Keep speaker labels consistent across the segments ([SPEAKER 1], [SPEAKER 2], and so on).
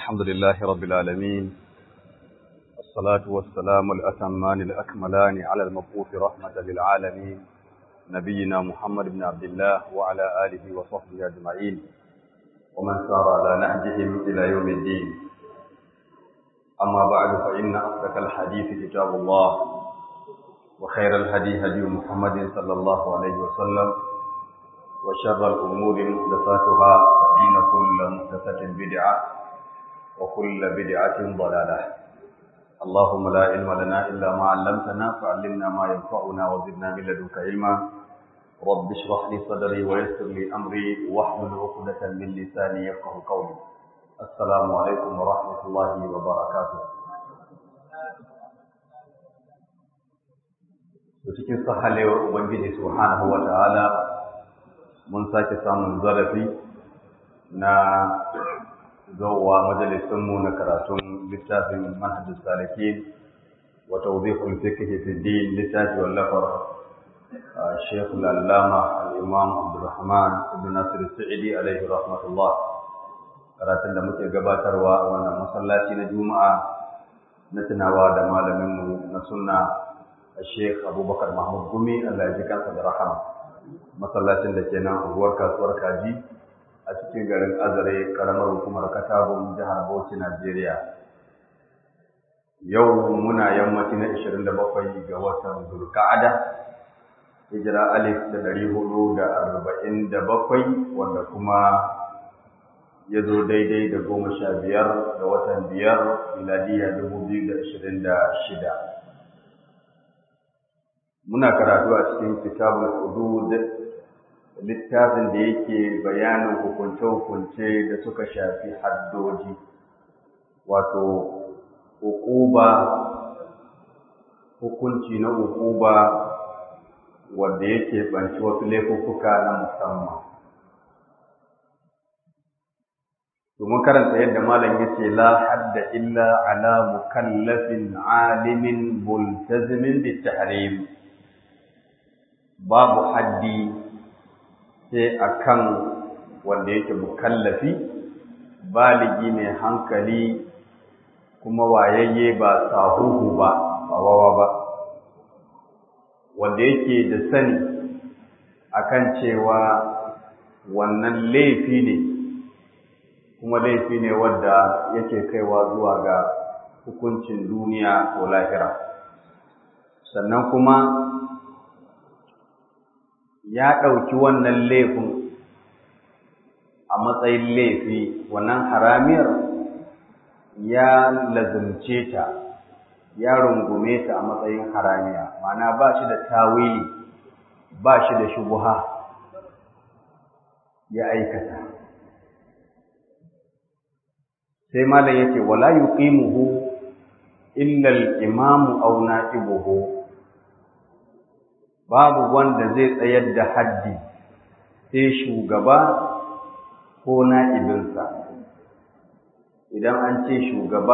[SPEAKER 1] الحمد لله رب العالمين الصلاة والسلام الأتمان الأكملان على المبعوث رحمة للعالمين نبينا محمد بن عبد الله وعلى آله وصحبه أجمعين ومن سار على نهجهم إلى يوم الدين أما بعد فإن أصدق الحديث كتاب الله وخير الهدي هدي محمد صلى الله عليه وسلم وشر الأمور محدثاتها فإن كل محدثة بدعة وكل بدعة ضلالة اللهم لا علم لنا إلا ما علمتنا فعلمنا ما ينفعنا وزدنا من لدنك علما رب اشرح لي صدري ويسر لي أمري واحلل عقدة من لساني يفقه قولي السلام عليكم ورحمة الله وبركاته cikin sahalewar Ubangiji Subhanahu wa ta'ala mun sake samun zarafi na zowa majalisunmu na karatun littafin manhajus saliki wa tawdihul fiqh fi din littafi wallafar Sheikh al-Allama al-Imam Abdulrahman ibn Nasir Sa'idi alaihi rahmatullah karatun da muke gabatarwa a wannan masallaci na Juma'a na tunawa da malaminmu na sunna Sheikh Abubakar Mahmud Gumi Allah ya ji kansa da rahama masallacin da ke nan unguwar kasuwar Kaji a cikin garin Azare karamar hukumar Katagun jihar Bauchi Najeriya yau muna yammaci na 27 ga watan Zulqa'ada hijira alif da ɗari hudu da arba'in da bakwai wanda kuma ya zo daidai da goma sha biyar ga watan biyar miladiya dubu biyu da ashirin da shida muna karatu a cikin kitabul hudud littafin da yake bayanin hukunce-hukunce da suka shafi haddoji wato hukuba hukunci na hukuba wanda yake banci wasu laifuffuka na musamman domin karanta yadda malam yace la hadda illa ala mukallafin alimin multazimin bitahrim babu haddi sai akan wanda yake mukallafi baligi mai hankali kuma wayayye ba sahuhu ba ba wawa ba wanda yake da sani akan cewa wannan laifi ne kuma laifi ne wadda yake kaiwa zuwa ga hukuncin duniya ko lahira sannan kuma ya ɗauki wannan laifin a matsayin laifi wannan haramiyar ya lazumce ta ya rungume ta a matsayin haramiya ma'ana ba shi da tawili ba shi da shubuha ya aikata sai malam yake wala yuqimuhu illa al-imamu aw na'ibuhu babu wanda zai tsayar da haddi sai shugaba ko na'ibinsa idan an ce shugaba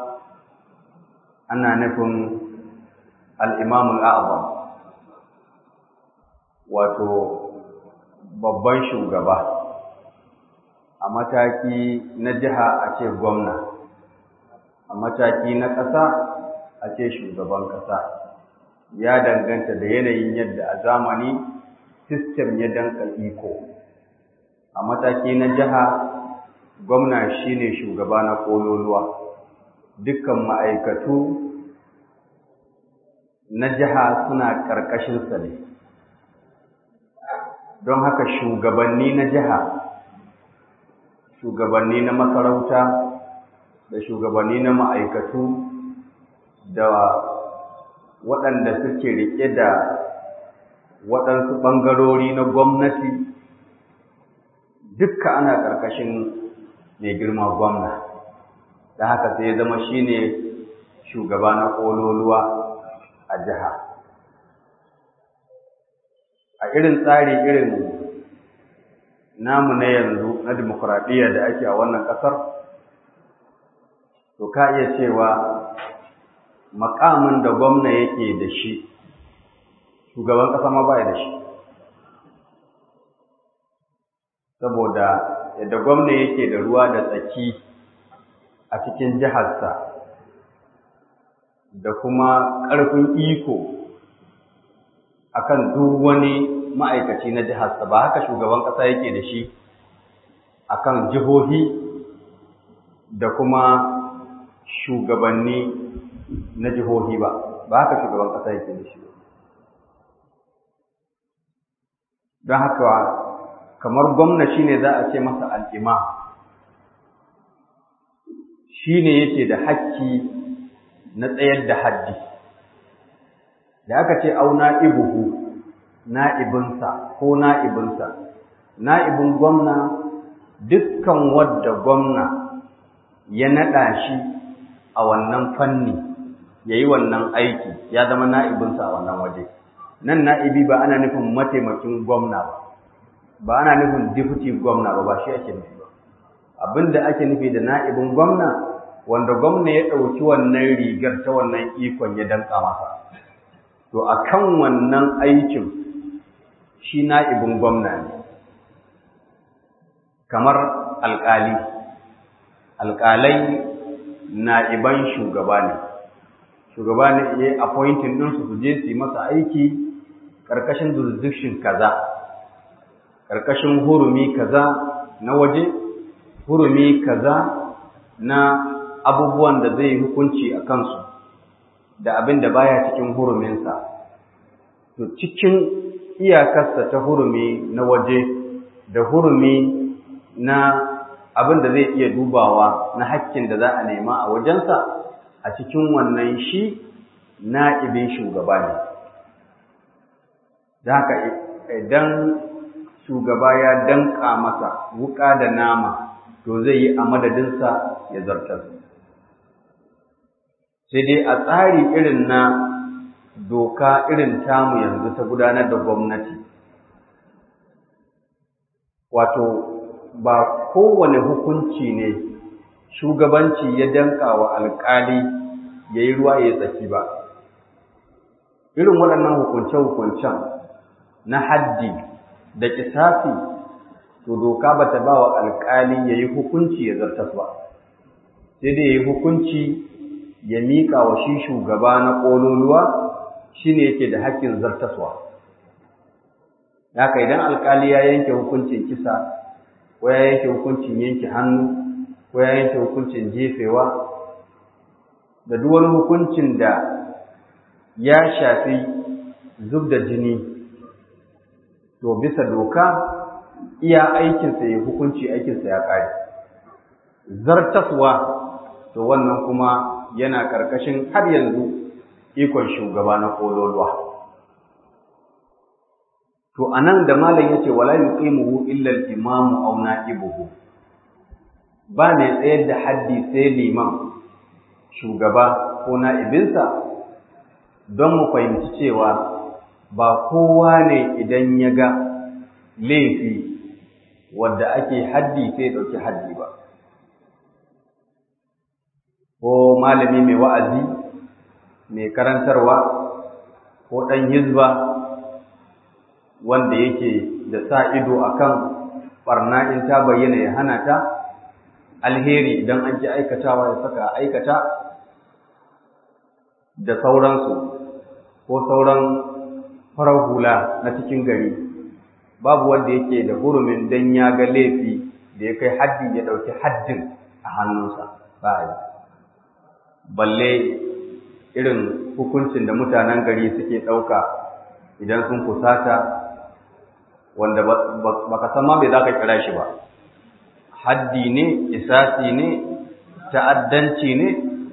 [SPEAKER 1] ana nufin al'imamul a'azam wato babban shugaba a mataki na jiha a ce gwamna a mataki na ƙasa a ce shugaban ƙasa ya danganta da yanayin yadda a zamani sistem ya danka iko a mataki na jiha gwamna shine shugaba na kololuwa dukkan ma'aikatu na jiha suna ƙarƙashinsa ne don haka shugabanni na jiha shugabanni na masarauta da shugabanni na ma'aikatu da waɗanda suke riƙe da waɗansu ɓangarori na gwamnati dukka ana ƙarƙashin mai girma gwamna da haka sai ya zama shine shugaba na ƙololuwa a jiha a irin tsari irin namu na yanzu na dimokuraɗiyya da ake a wannan ƙasar to ka iya cewa makamin da gwamna yake da shi shugaban ƙasa ma baya da shi saboda yadda gwamna yake da ruwa da tsaki a cikin jiharsa da kuma ƙarfin iko akan duk wani ma'aikaci na jiharsa ba haka shugaban ƙasa yake da shi akan jihohi da kuma shugabanni na jihohi ba ba haka shugaban ƙasa yake da shi don haka kamar gwamna shine za a ce masa al'ima shine yake da hakki na tsayar da haddi da aka ce au na'ibuhu na'ibinsa ko na'ibinsa na'ibin gwamna dukkan wadda gwamna ya naɗa shi a wannan fanni ya yi wannan aiki ya zama na'ibinsa a wannan waje nan na'ibi ba ana nufin mataimakin gwamna ba ba ana nufin deputy gwamna ba ba shi ake nufi ba abinda ake nufi da na'ibin gwamna wanda gwamna ya ɗauki wannan rigar ta wannan ikon ya danka masa to a kan wannan aikin shi na'ibin gwamna ne kamar alƙali alƙalai na'iban shugaba ne shugaba ne ya yi appointing ɗinsu su je su yi masa aiki ƙarƙashin jurisdiction kaza ƙarƙashin hurumi kaza na waje hurumi kaza na abubuwan da zai hukunci a kansu da abin da baya cikin huruminsa to cikin iyakarsa ta hurumi na waje da hurumi na abin da zai iya dubawa na hakkin da za a nema a wajensa a cikin wannan shi na'ibin shugaba ne da haka idan shugaba ya danka masa wuka da nama to zai yi a madadinsa ya zartar sai dai a tsari irin na doka irin tamu yanzu ta gudanar da gwamnati wato ba kowane hukunci ne shugabanci ya danka wa alkali ya yi ruwa ya tsaki ba irin waɗannan hukunce-hukuncen na haddi da kisafi to doka ba ta ba wa alkali ya yi hukunci ya zartas ba sai dai ya yi hukunci ya miƙa wa shi shugaba na ƙololuwa shi ne yake da haƙƙin zartaswa haka idan alkali ya yanke hukuncin kisa ko ya yanke hukuncin yanke hannu ko ya yanke hukuncin jefewa da duk wani hukuncin da ya shafi zub da jini to bisa doka iya aikinsa ya hukunci aikinsa ya ƙare zartaswa to wannan kuma yana ƙarƙashin har yanzu ikon shugaba na ƙololuwa to anan da malam yace wala yuqimuhu illa al-imamu aw na'ibuhu ba ne tsayar da haddi sai liman shugaba ko na'ibinsa don mu fahimci cewa ba kowa ne idan ya ga laifi wadda ake haddi sai ɗauki haddi ba ko malami mai wa'azi mai karantarwa ko ɗan hizba wanda yake da sa ido akan barna in ta bayyana ya hana ta alheri idan an ji aikatawa ya saka aikata da sauransu ko sauran farar hula na cikin gari babu wanda yake da hurumin dan ya ga laifi da ya kai haddi ya ɗauki haddin a hannunsa ba a yi balle irin hukuncin da mutanen gari suke ɗauka idan sun kusata wanda ba ka san ma me za ka kira shi ba haddi ne isasi ne ta'addanci ne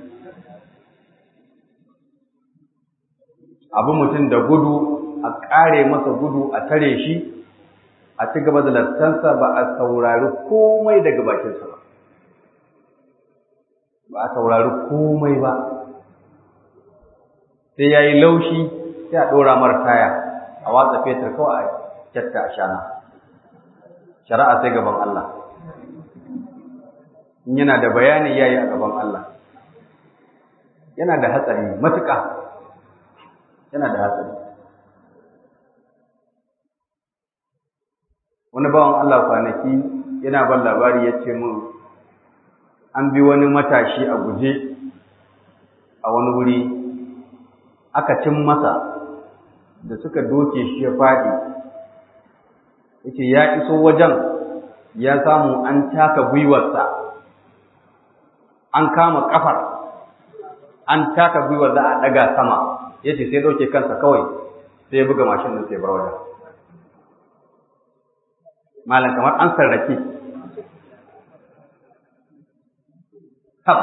[SPEAKER 1] abu mutum da gudu a ƙare masa gudu a tare shi a ci gaba da lantansa ba a saurari komai daga bakinsa ba ba a saurari komai ba sai ya yi laushi sai a ɗora mara taya a watsa fetur kawai a kyatta a shana shari'a sai gaban Allah in yana da bayani ya yi a gaban Allah yana da hatsari matuƙa yana da hatsari wani bawan Allah kwanaki yana ban labari ya ce mun an bi wani matashi a guje a wani wuri aka cin masa da suka doke shi ya faɗi yake ya iso wajen ya samu an taka gwiwarsa an kama kafar an taka gwiwar za a ɗaga sama yace sai ɗauke kansa kawai sai ya buga mashin din sai bar wajen malam kamar an sarrake hab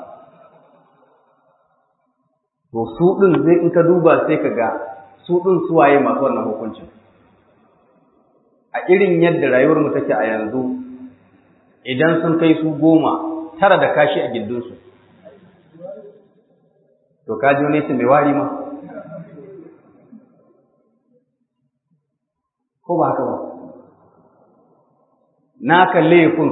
[SPEAKER 1] to su ɗin zai in ka duba sai ka ga su ɗin suwaye masu wannan hukuncin a irin yadda rayuwar mu take a yanzu idan sun kai su goma tara da kashi a gindinsu to ka ji wani mai wari ma ko ba haka ba naka laifin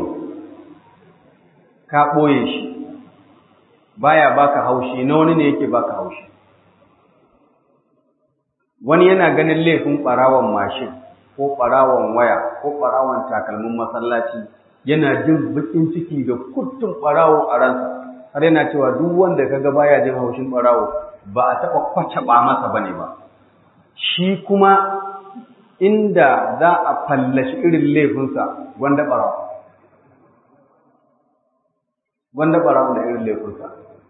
[SPEAKER 1] ka ɓoye shi baya baka haushi na wani ne yake baka haushi wani yana ganin laifin ɓarawon mashin ko ɓarawon waya ko ɓarawon takalmin masallaci yana jin baƙin ciki da kuttun ɓarawo a ransa har yana cewa duk wanda kaga baya jin haushin ɓarawo ba a taɓa kwacaɓa masa bane ba shi kuma inda za a fallashi irin laifinsa wanda ɓarawo wanda ɓarawo da irin laifinsa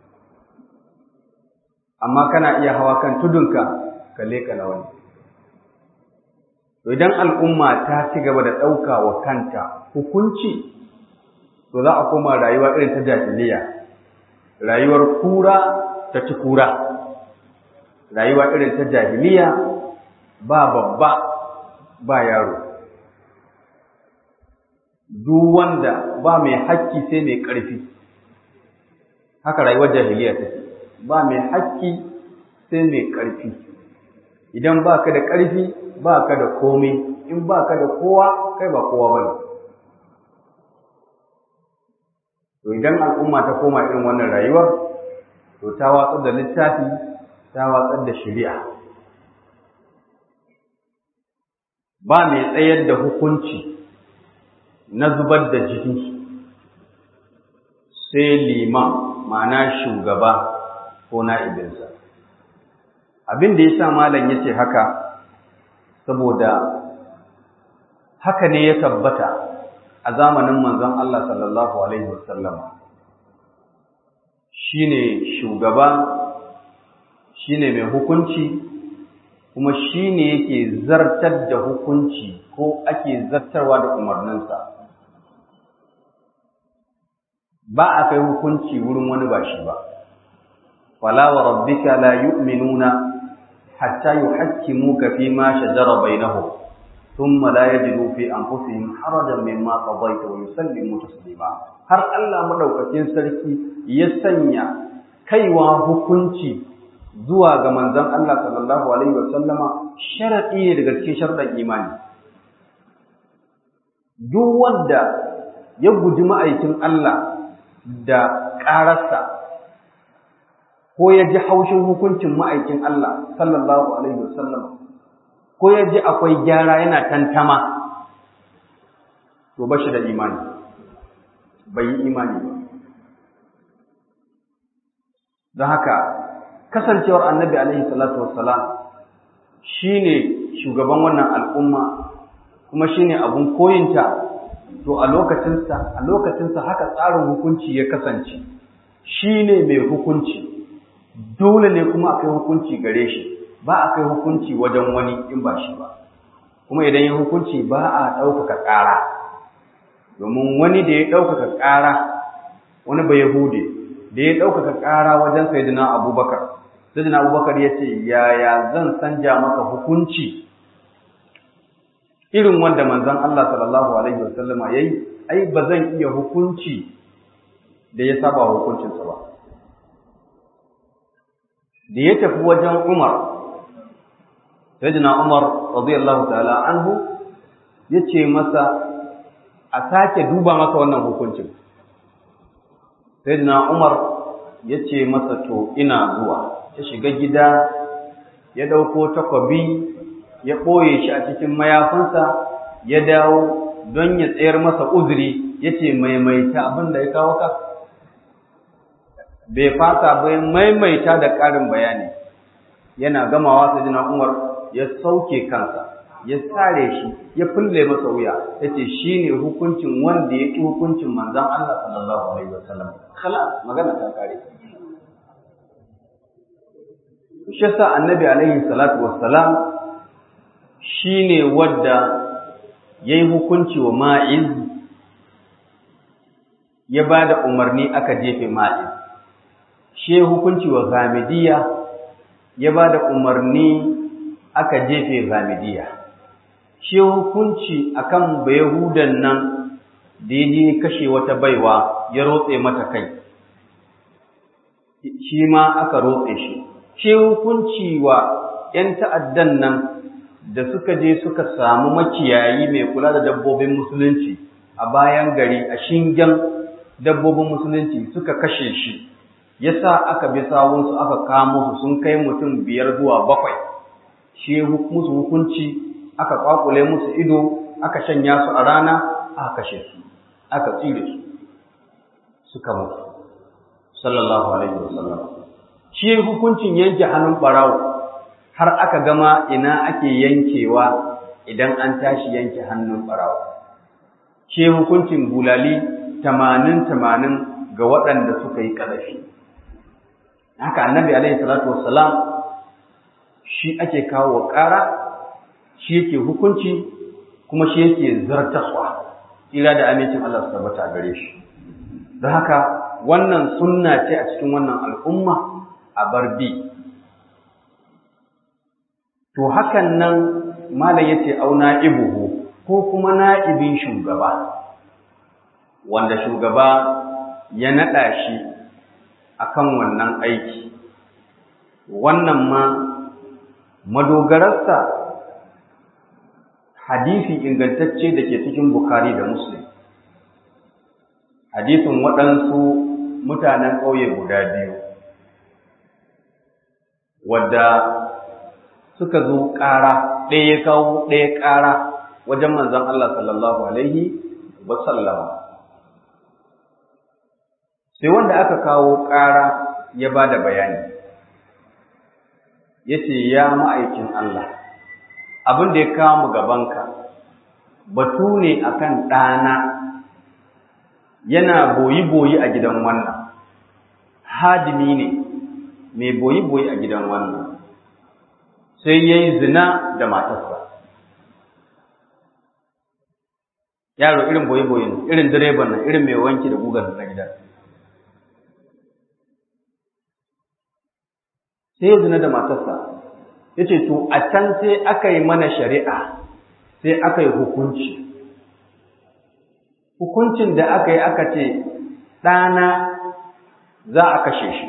[SPEAKER 1] amma kana iya hawa kan tudunka ka leka na wani to idan al'umma ta ci gaba da ɗauka wa kanta hukunci to za a koma rayuwa irin ta jahiliya rayuwar kura ta ci kura rayuwa irin ta jahiliya ba babba ba yaro duk wanda ba mai hakki sai mai ƙarfi haka rayuwar jahiliya take ba mai hakki sai mai ƙarfi idan ba ka da ƙarfi ba ka da komai in ba ka da kowa kai ba kowa ba ne to idan al'umma ta koma irin wannan rayuwar to ta watsar da littafi ta watsar da shari'a ba mai tsayar da hukunci na zubar da jini sai liman ma'ana shugaba ko na'ibinsa abin da ya sa malam ya ce haka saboda haka ne ya tabbata a zamanin manzon Allah sallallahu Alaihi wasallam shi ne shugaba shi ne mai hukunci kuma shi ne yake zartar da hukunci ko ake zartarwa da umarninsa ba a kai hukunci wurin wani ba shi ba wala wa rabbika la yu'minuna hatta yuhakkimuka fi ma shajara bainahum thumma la yajidu fi anfusihim harajan mimma qadayta wa yusallimu taslima har Allah madaukakin sarki ya sanya kaiwa hukunci zuwa ga manzon Allah sallallahu alaihi wasallama sharadi ne daga cikin sharadan imani duk wanda ya guji ma'aikin Allah da ƙararsa ko ya ji haushin hukuncin ma'aikin Allah sallallahu alaihi wasallam ko ya ji akwai gyara yana tantama to ba shi da imani bai yi imani ba don haka kasancewar annabi alaihi salatu wassalam shine shugaban wannan al'umma kuma shine abun koyinta to a lokacinsa a lokacinsa haka tsarin hukunci ya kasance shine mai hukunci dole ne kuma a kai hukunci gare shi ba a kai hukunci wajen wani in ba shi ba kuma idan ya hukunci ba a ɗaukaka ƙara domin wani da ya ɗaukaka ƙara wani ba yahude da ya ɗaukaka ƙara wajen sayyidina abubakar sayyidina abubakar ya ce yaya zan sanja maka hukunci irin wanda manzon Allah sallallahu alaihi wasallama yayi ai ba zan iya hukunci da ya saba hukuncinsa ba da ya tafi wajen Umar sayyidina Umar radiyallahu ta'ala anhu yace masa a sake duba masa wannan hukuncin sayyidina Umar yace masa to ina zuwa ya shiga gida ya dauko takwabi ya ɓoye shi a cikin mayafinsa ya dawo don ya tsayar masa uzuri ya ce maimaita abin da ya kawo ka bai fasa bai maimaita da ƙarin bayani yana gamawa sai jina umar ya sauke kansa ya sare shi ya fulle masa wuya ya ce shi ne hukuncin wanda ya ƙi hukuncin manzan Allah sallallahu alaihi wasallam kala magana ta kare shi yasa annabi alaihi salatu wassalam shi ne wadda ya yi hukunci wa ma'iz ya ba da umarni aka jefe ma'iz shi hukunci wa gamidiya ya ba da umarni aka jefe gamidiya shi hukunci akan bayahudan nan da ya je kashe wata baiwa ya rotse mata kai shi ma aka rotse shi shi hukunci wa ‘yan ta'addan nan da suka je suka samu makiyayi mai kula da dabbobin musulunci a bayan gari a shingen dabbobin musulunci suka kashe shi yasa aka bi sawunsu aka kamo su sun kai mutum biyar zuwa bakwai shi musu hukunci aka kwakule musu ido aka shanya su a rana aka kashe su aka tsire su suka mutu sallallahu alaihi wasallam shi hukuncin yanke hannun barawo har aka gama ina ake yankewa idan an tashi yanke hannun barawo shi hukuncin bulali tamanin tamanin ga waɗanda suka yi ƙazafi haka annabi alaihi salatu wassalam shi ake kawo ƙara shi yake hukunci kuma shi yake zartaswa ila da amincin Allah su tabbata gare shi don haka wannan sunna ce a cikin wannan al'umma a barbi to hakan nan malam yace au na'ibuhu ko kuma na'ibin shugaba wanda shugaba ya naɗa shi akan wannan aiki wannan ma madogararsa hadisi ingantacce da ke cikin Bukhari da Muslim hadisin waɗansu mutanen ƙauye guda biyu wadda suka zo ƙara ɗaya ya kawo ɗaya ƙara wajen manzon Allah sallallahu alaihi wasallama sai wanda aka kawo ƙara ya ba da bayani ya ce ya ma'aikin Allah abin da ya kawo mu gabanka batu ne akan ɗana yana boyi-boyi a gidan wannan hadimi ne mai boyi-boyi a gidan wannan sai ya yi zina da matarsa yaro irin boyi-boyi ne irin direban nan irin mai wanki da gugar na gida sai ya zina da matarsa ya ce to a can sai aka yi mana shari'a sai aka yi hukunci hukuncin da aka yi aka ce ɗana za a kashe shi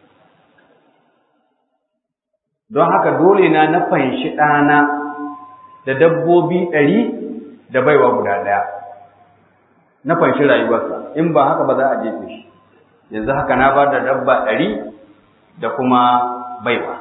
[SPEAKER 1] don haka dole na na fanshi ɗana da dabbobi ɗari da baiwa guda ɗaya na fanshi rayuwarsa in ba haka ba za a jefe shi yanzu haka na ba da dabba ɗari da kuma baiwa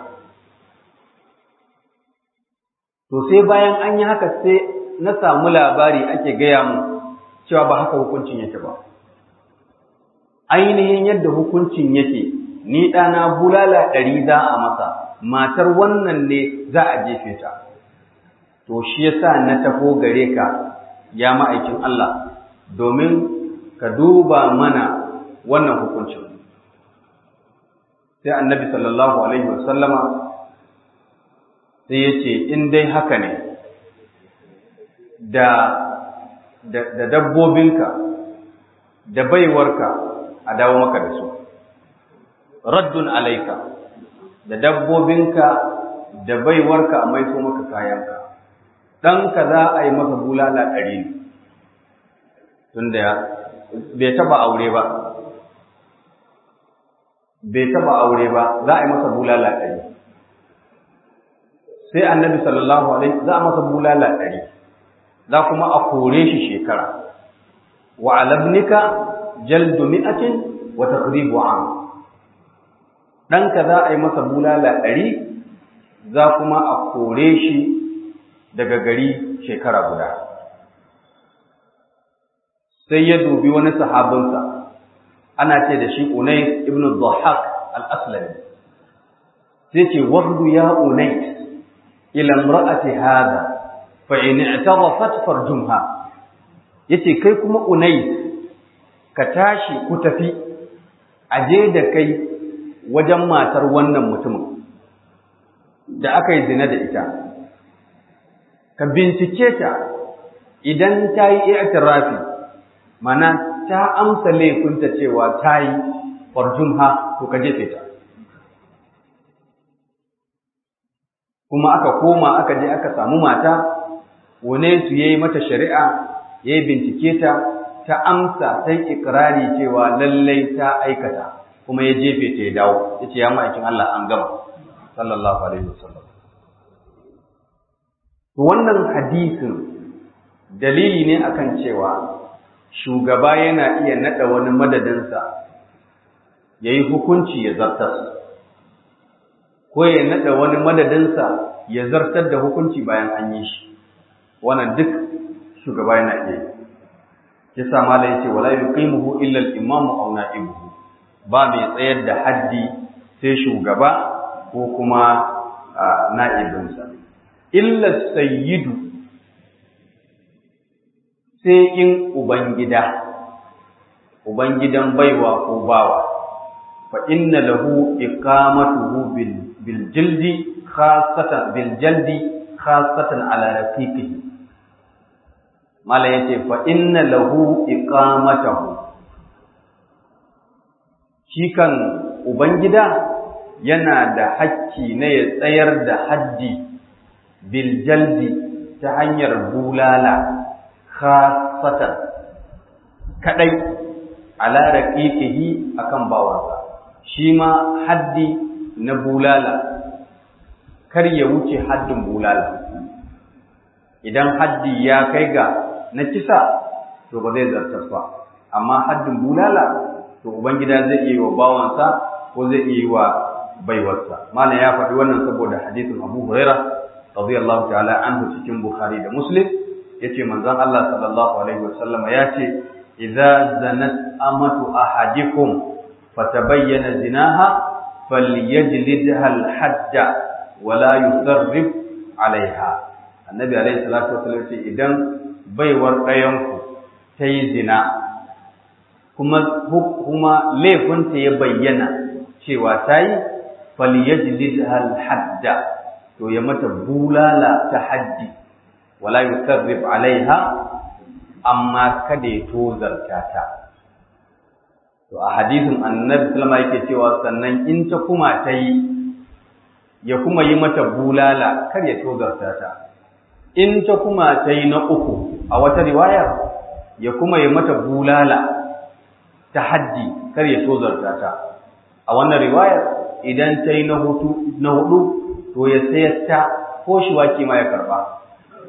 [SPEAKER 1] to sai bayan an yi haka sai na samu labari ake gaya mu cewa ba haka hukuncin yake ba ainihin yadda hukuncin yake ni ɗana bulala ɗari za a masa matar wannan ne za a jefe ta to shi yasa na tafo gare ka ya ma'aikin Allah domin ka duba mana wannan hukuncin sai annabi sallallahu alaihi wasallama sai ya ce in dai haka ne da da dabbobinka da baiwarka a dawo maka da su raddun alaika da dabbobinka da baiwarka a maiso maka kayanka ɗanka za a yi masa bulala ɗari ne tunda bai taɓa aure ba bai taɓa aure ba za a yi masa bulala ɗari sai annabi sallallahu alaihi za a masa bulala ɗari za kuma a kore shi shekara wa alabnika jaldu mi'atin wa taqribu am ɗanka za a yi masa bulala ɗari za kuma a kore shi daga gari shekara guda sai ya dubi wani sahabinsa ana ce da shi Unais ibn Dhahhak al-Aslami sai ce wahdu ya Unais ila imra'ati hada fa in i'tarafat farjumha yace kai kuma Unais ka tashi ku tafi aje da kai wajen matar wannan mutumin da aka yi zina da ita ka bincike ta idan ta yi i'tirafi mana ta amsa laifinta cewa ta yi farjumha to ka jefe ta kuma aka koma aka je aka samu mata wane su yayi mata shari'a yayi bincike ta ta amsa ta ikrari cewa lallai ta aikata kuma ya jefe ta ya dawo yace ya ma'aikin Allah an gama sallallahu alaihi wasallam to wannan hadisin dalili ne akan cewa shugaba yana iya nada wani madadinsa yayi hukunci ya zartar ko ya nada wani madadinsa ya zartar da hukunci bayan an yi shi wannan duk shugaba yana iya yi yasa malai yace wala yuqimuhu illa al-imam aw na'ibuhu ba mai tsayar da haddi sai shugaba ko kuma na'ibinsa illa sayyidu sai in ubangida ubangidan baiwa ko bawa fa inna lahu iqamatuhu bil bil jildi khassatan bil jaldi khassatan ala raqiqihi mala yace fa inna lahu iqamatahu shi kan ubangida yana da hakki na ya tsayar da haddi bil jaldi ta hanyar bulala khassatan kadai ala raqiqihi akan bawansa shi ma haddi na bulala kar ya wuce haddin bulala idan haddi ya kai ga na kisa to ba zai zartas ba amma haddin bulala to ubangida zai iya wa bawansa ko zai iya wa baiwarsa mana ya faɗi wannan saboda hadisin Abu Huraira radiyallahu ta'ala anhu cikin Bukhari da Muslim yace manzon Allah sallallahu alaihi wasallam yace idza zanat amatu ahadikum fatabayyana zinaha falyajlidha al-hajja wala yusarrif alaiha annabi alaihi salatu wasallam ce idan baiwar ɗayanku ta yi zina kuma kuma laifinta ya bayyana cewa ta yi falyajlidha al-hadda to ya mata bulala ta haddi wala yusarrif alaiha amma kada ya tozarta ta to a hadisin annabi sallama yake cewa sannan in ta kuma ta yi ya kuma yi mata bulala kar ya tozarta ta in ta kuma ta yi na uku a wata riwayar ya kuma yi mata bulala ta haddi kar ya tozarta ta a wannan riwayar idan ta yi na hudu to ya sayar ta ko shi wake ma ya karba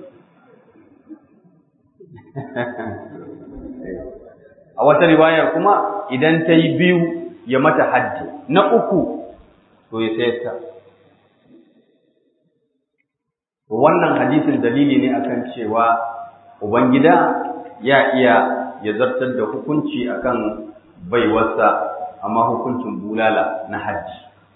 [SPEAKER 1] a wata riwayar kuma idan ta yi biyu ya mata haddi na uku to ya sayar ta wannan hadisin dalili ne akan cewa ubangida ya iya ya zartar da hukunci akan baiwarsa amma hukuncin bulala na hajji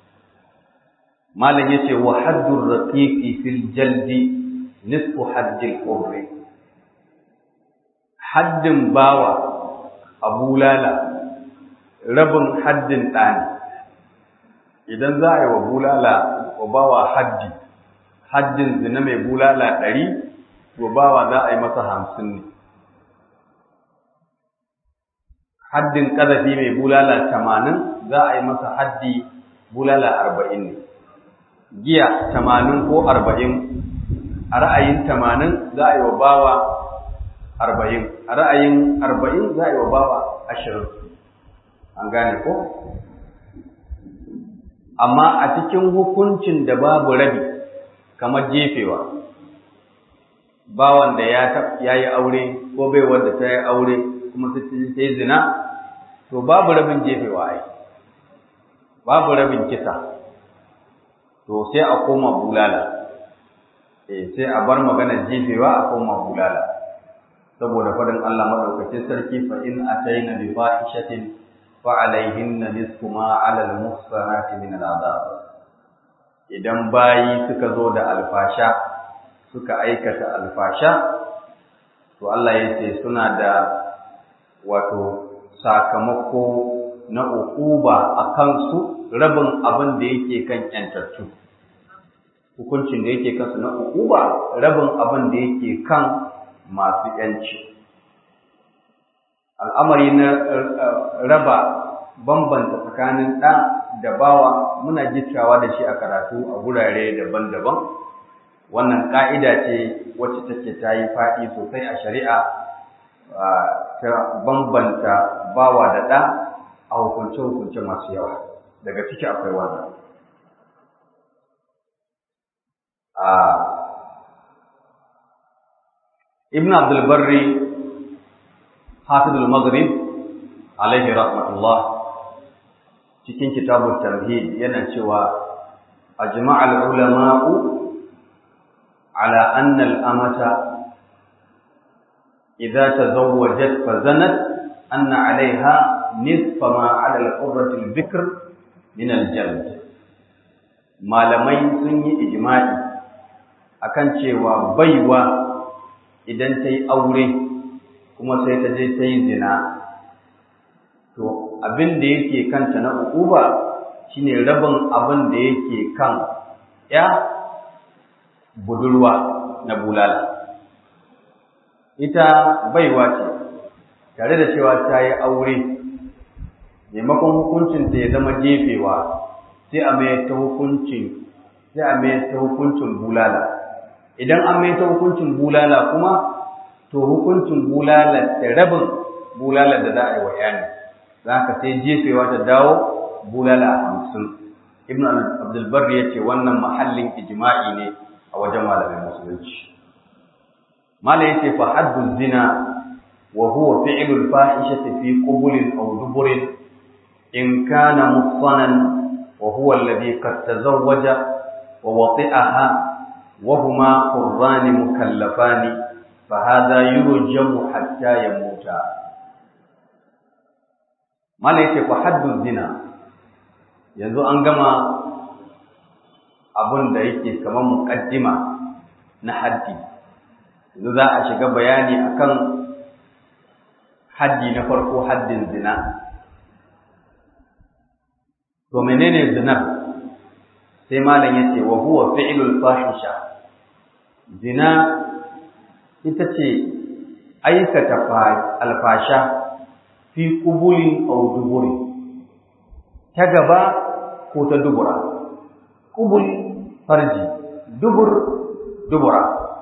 [SPEAKER 1] malam yace wa haddur raqiqi fil jaldi nisfu haddil qurri haddin bawa a bulala rabin haddin ɗani idan za a yi wa bulala wa bawa haddi haddin zina mai bulala ɗari to bawa za a yi masa hamsin ne haddin ƙazafi mai bulala tamanin za a yi masa haddi bulala arba'in ne giya tamanin ko arba'in a ra'ayin tamanin za a yi wa bawa arba'in a ra'ayin arba'in za a yi wa bawa ashirin an gane ko amma a cikin hukuncin da babu rabi kamar jefewa bawan da ya yi aure ko bai wanda ta yi aure kuma ta yi zina to babu rabin jefewa ai babu rabin kisa to sai a koma bulala eh sai a bar maganar jefewa a koma bulala saboda faɗin Allah madaukakin sarki fa in ataina bi fahishatin فعليهن نصف ما على المحصنات من العذاب idan bayi suka zo da alfasha suka aikata alfasha to Allah ya ce suna da wato sakamako na ukuba a kansu rabin abin da yake kan yantattu hukuncin da yake kansu na ukuba rabin abin da yake kan masu yanci al'amari na raba bambanta tsakanin ɗa da bawa muna gittawa da shi a karatu a gurare daban-daban wannan ƙa'ida ce wacce take ta yi faɗi sosai a shari'a ta bambanta bawa da ɗa a hukunce-hukunce masu yawa daga ciki akwai wannan ibn abdulbarri hafizul maghrib alaihi rahmatullah cikin kitabun tamhid yana cewa ajma'al ulama'u ala anna al-amata idza tazawwajat fa zanat anna 'alayha nisfa ma 'ala al-qurrati al-bikr min al-jald malamai sun yi ijma'i akan cewa baiwa idan ta yi aure kuma sai ta je ta yi zina to abin da yake kanta na ukuba shine rabin abin da yake kan ya budurwa na bulala ita baiwa ce tare da cewa ta yi aure maimakon hukuncinta ya zama jefewa sai a mai ta hukuncin sai a mai ta hukuncin bulala idan an mai ta hukuncin bulala kuma to hukuncin bulala da rabin bulala da za a yi wa yani za ka sai jefewa ta dawo bulala hamsin ibn abdulbar ya ce wannan mahallin ijma'i ne a wajen malamin musulunci malam ya ce fa haddu zina wa huwa fi'lul fahishati fi qubulin aw duburin in kana muhsanan wa huwa alladhi qad tazawwaja wa wati'aha wa huma qurrani mukallafani fa hadha yurjamu hatta yamuta mala yake fa haddu zina yanzu an gama abin da yake kamar muqaddima na haddi yanzu za a shiga bayani akan haddi na farko haddin zina to menene zina sai malam yace wa huwa fi'lul fahisha zina ita ce aikata alfasha fi kubulin aw duburi ta gaba ko ta dubura kubul farji dubur dubura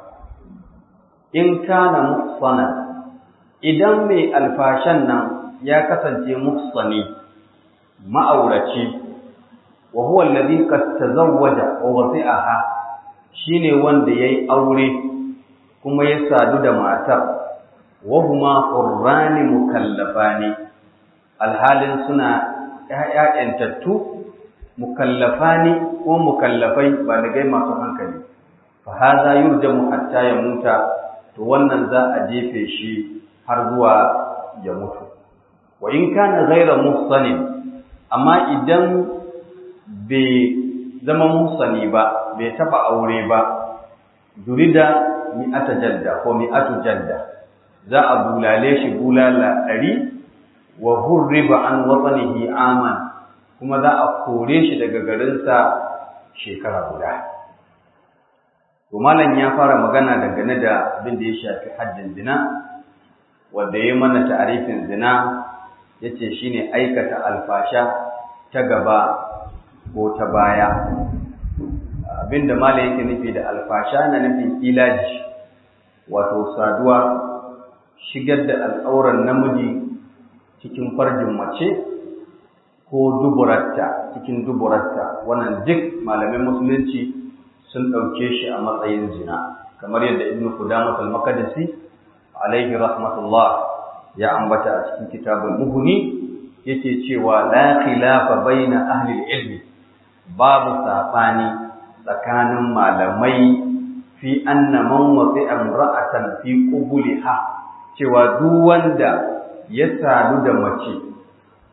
[SPEAKER 1] in kana muhsana idan mai alfashan nan ya kasance muhsani ma'auraci wa huwa alladhi qad tazawwaja wa wasi'aha shine wanda yayi aure kuma ya sadu da matar wa huma qurrani mukallafani alhalin suna ƴaƴantattu mukallafani ko mukallafai baligai masu hankali fa hadha yurjamu hatta yamuta to wannan za a jefe shi har zuwa ya mutu wa in kana ghayra muhsanin amma idan bai zama muhsani ba bai taba aure ba durida mi'ata jalda ko mi'atu jalda za a bulale shi bulala ɗari wa hurriba an watsanihi aman kuma za a kore shi daga garinsa shekara guda to malam ya fara magana dangane da abin da ya shafi haddin zina wanda ya mana ta'arifin zina yace shine aikata alfasha ta gaba ko ta baya abinda malam yake nufi da alfasha na nufin ilaji wato saduwa shigar da al'auran namiji cikin farjin mace ko duburarta cikin duburarta wannan duk malamin musulunci sun ɗauke shi a matsayin zina kamar yadda ibnu qudamah al-maqdisi alaihi rahmatullah ya ambata a cikin kitabul muhni yake cewa la khilafa baina ahli ilmi babu sabani tsakanin malamai fi anna man wasi'a imra'atan fi qubuliha cewa duk wanda ya sadu da mace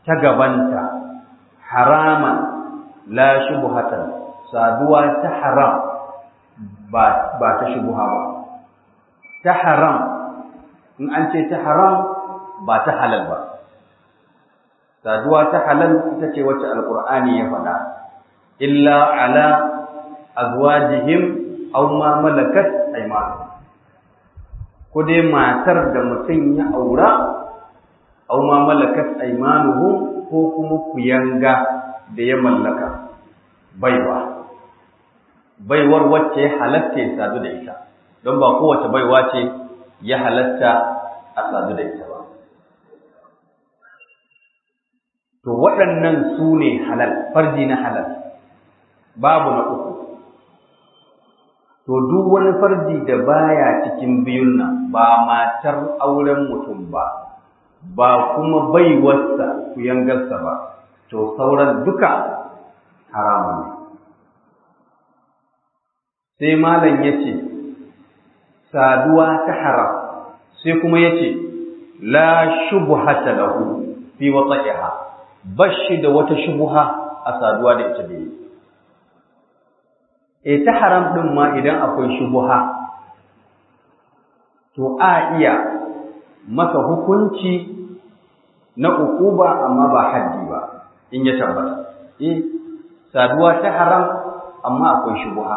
[SPEAKER 2] ta gabanta haraman la shubhatan saduwa ta haram ba ba ta shubha ba ta haram in an ce ta haram ba ta halal ba saduwa ta halal ita ce wacce alqur'ani ya faɗa illa ala azwajihim aw ma malakat aymanuhum ko dai matar da mutum ya aura aw ma malakat aymanuhum ko kuma kuyanga da ya mallaka baiwa baiwar wacce ya halatta ya sadu da ita don ba kowace baiwa ce ya halatta a sadu da ita ba to waɗannan su ne halal farji na halal babu na uku to duk wani farji da baya cikin biyun nan ba matar auren mutum ba ba kuma baiwarsa ku yangarsa ba to sauran duka haramun ne sai malam ya ce saduwa ta haram sai kuma ya ce la shubhata lahu fi wata'iha bashi da wata shubuha a saduwa da ita da yi e ta haram ɗin ma idan akwai shubuha to a iya masa hukunci na ukuba amma ba haddi ba in ya tabbata eh saduwa ta haram amma akwai shubuha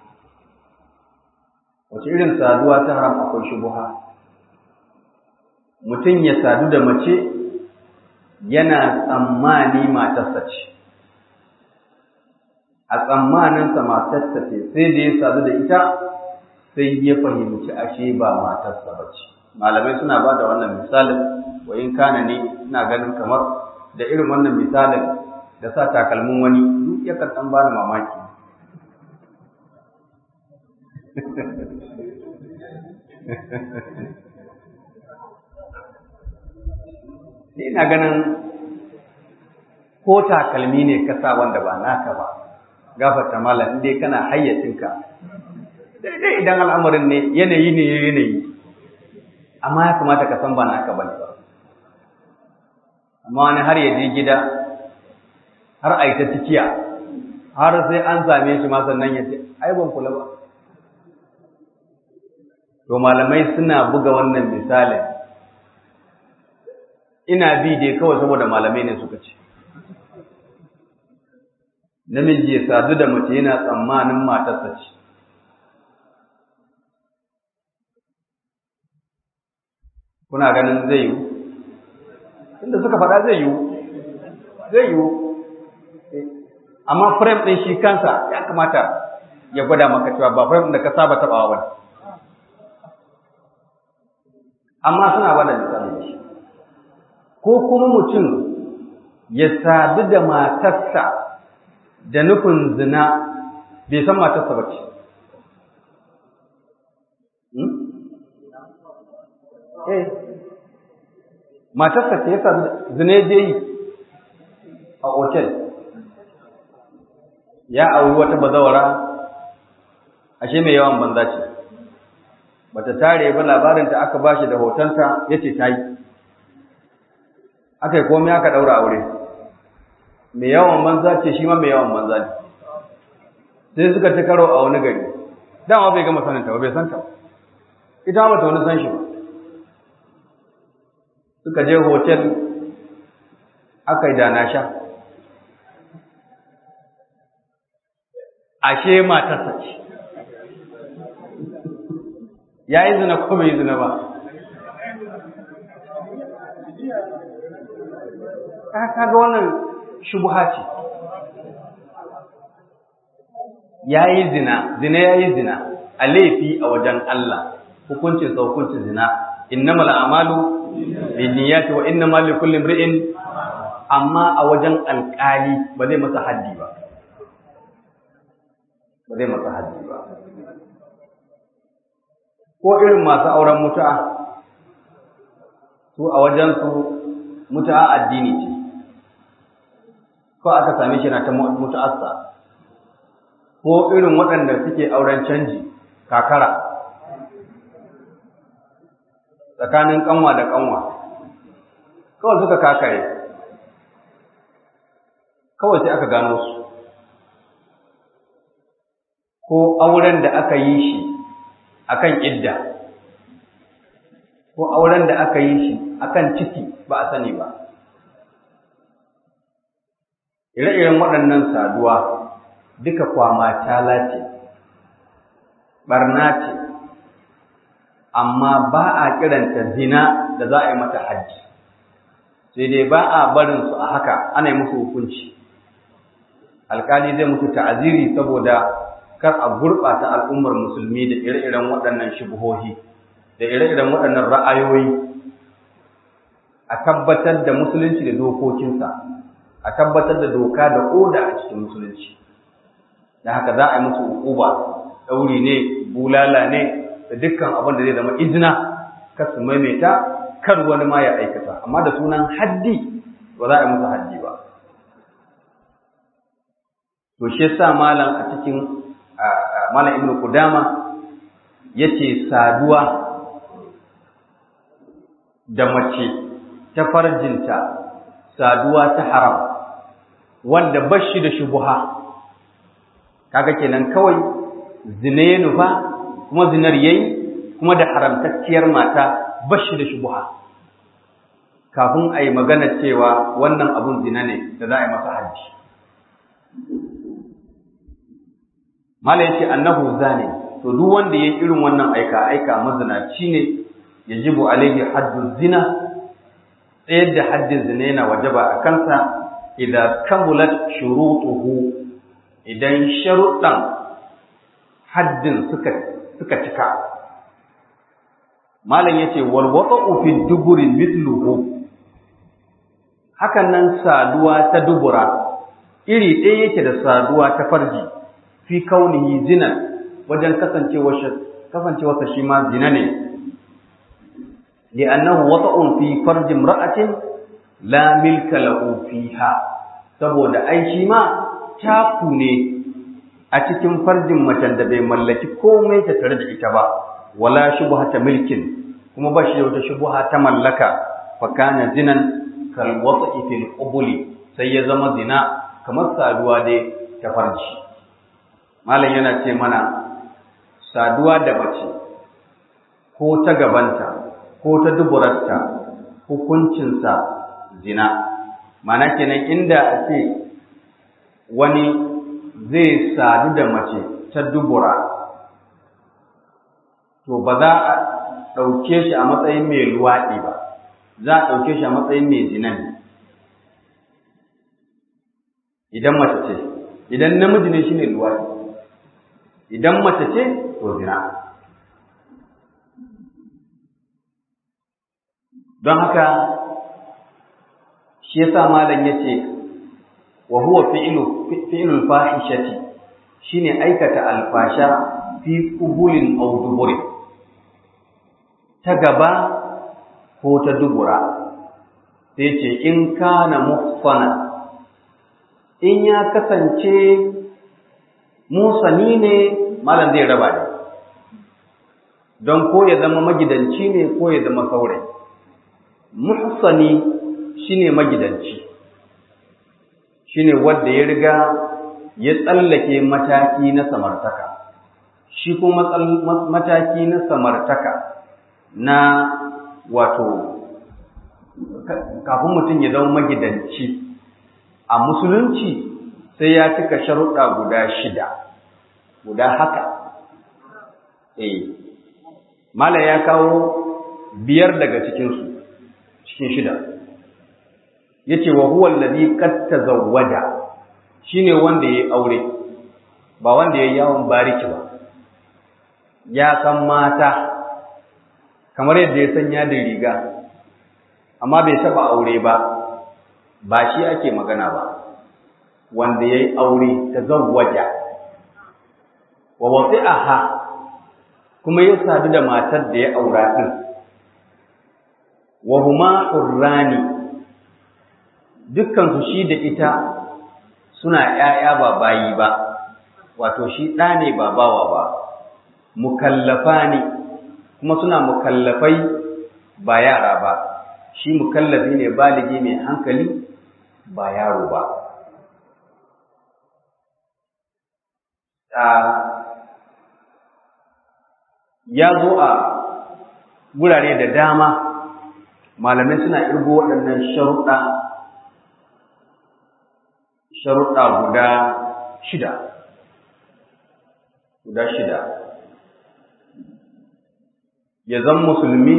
[SPEAKER 2] wace irin saduwa ta haram akwai shubuha mutum ya sadu da mace yana tsammani matarsa ce a tsammaninsa matarsa ce sai da ya sadu da ita sai ya fahimci ashe ba matarsa ba ce malamai suna ba da wannan misalin wa in kana ne ina ganin kamar da irin wannan misalin da sa takalmin wani duk yakan ɗan bani mamaki Ni ina ganin ko takalmi ne ka sa wanda ba naka ba, gafarta malam in dai kana hayyacinka. Daidai idan al'amarin ne yanayi ne yanayi, amma ya kamata ka san ba naka ba ne ba. Amma wani har ya je gida, har a yi ta cikiya, har sai an same shi ma sannan ya ce, ai ban kula ba. To malamai suna buga wannan misalin ina bi dai kawai saboda malamai ne suka ce namiji ya sadu da mace yana tsammanin matarsa ce kuna ganin zai yiwu inda suka faɗa zai yiwu zai yiwu amma frame ɗin shi kansa ya kamata ya gwada maka cewa ba frame da ka saba taɓawa ba amma suna bada misali shi ko kuma mutum ya sadu da matarsa da nufin zina bai san matarsa ba ce. Eh, matarsa ce ya sadu zina je yi a otel, ya auri wata bazawara, ashe mai yawan banza ce, bata tare ba labarinta aka bashi da hotonta ya ce ta yi. aka yi komai aka ɗaura aure mai yawan banza ce shi ma mai yawan banza ne sai suka ci karo a wani gari dama bai gama saninta ba bai santa ita ma ta wani san shi ba suka je hotel aka yi dana sha ashe matarsa ce ya yi zina ko bai yi zina ba kaga wannan shubha ce yayi zina zina yayi zina a laifi a wajen Allah hukuncin sa hukuncin zina innamal a'malu binniyati wa innamal likulli imri'in amma a wajen alƙali ba zai masa haddi ba ba zai masa haddi ba ko irin masu auren mutu'a su a wajen su mutu'a addini ce ko aka same shi na ta mutu'assa ko irin waɗanda suke auren canji kakara tsakanin kanwa da kanwa kawai suka kakare kawai sai aka gano su ko auren da aka yi shi akan idda ko auren da aka yi shi akan ciki ba a sani ba ire-iren waɗannan saduwa duka kwama tala ce ɓarna ce amma ba a kiranta zina da za a yi mata hajji sai dai ba a barin su a haka ana yi musu hukunci alkali zai musu ta'aziri saboda kar a gurɓata al'ummar musulmi da ire-iren waɗannan shubuhohi da ire-iren waɗannan ra'ayoyi a tabbatar da musulunci da dokokinsa a tabbatar da doka da oda a cikin musulunci da haka za a yi musu hukuba ɗauri ne bulala ne da dukkan abin da zai zama izina kar su maimaita kar wani ma ya aikata amma da sunan haddi ba za a yi musu haddi ba to shi yasa malam a cikin malam ibnu qudama yace saduwa da mace ta farjinta saduwa ta haram wanda bashi da shubuha kaga kenan kawai zina ya nufa kuma zinar yayi kuma da haramtacciyar mata bashi da shubuha kafin a yi magana cewa wannan abun zina ne da za a yi masa hajji mala yace annahu zani to duk wanda yayi irin wannan aika aika mazinaci ne yajibu alaihi haddu zina tsayar da haddin zina yana wajaba a kansa idan kamulat shurutuhu idan sharuɗan haddin suka suka cika malam yace wal wata'u fi duburi mithluhu hakan nan saduwa ta dubura iri ɗaya yake da saduwa ta farji fi kaunihi zina wajen kasancewar kasancewarsa shi ma zina ne li'annahu wata'un fi farji imra'atin la milka lahu fiha saboda ai shi ma taku ne a cikin farjin macen da bai mallaki komai ta tare da ita ba wala shubhata milkin kuma ba shi da wata shubha ta mallaka fa kana zinan kal wata'i fil qubuli sai ya zama zina kamar saduwa dai ta farji malam yana ce mana saduwa da mace ko ta gabanta ko ta duburarta hukuncinsa zina mana kenan inda a ce wani zai sadu da mace ta dubura to ba za a ɗauke shi a matsayin mai luwaɗi ba za a ɗauke shi a matsayin mai zina ne idan mace ce idan namiji ne shi ne luwaɗi idan mace ce to zina don haka shi yasa malam yace wa huwa fi'lu fi'lul fahishati shine aikata alfasha fi qubulin aw duburin ta gaba ko ta dubura sai ce in kana muhsana in ya kasance musani ne malam zai raba ne don ko ya zama magidanci ne ko ya zama saurayi muhsani shine magidanci shine wanda ya riga ya tsallake mataki na samartaka shi kuma mataki na samartaka na wato kafin mutum ya zama magidanci a musulunci sai ya cika sharuɗa guda shida guda haka eh mala ya kawo biyar daga cikinsu cikin shida yace wa huwa allazi qad tazawwaja shine wanda yayi aure ba wanda yayi yawon bariki ba ya san mata kamar yadda ya sanya da riga amma bai taba aure ba ba shi ake magana ba wanda yayi aure tazawwaja wa wasi'aha kuma ya sadu da matar da ya aura din wa huma hurrani dukkan su shi da ita suna ƴaƴa ba bayi ba wato shi ɗa ne ba bawa ba mukallafa ne kuma suna mukallafai ba yara ba shi mukallafi ne baligi mai hankali ba yaro ba ya zo a gurare da dama malamai suna irgo waɗannan sharuɗa sharuɗa guda shida guda shida ya zan musulmi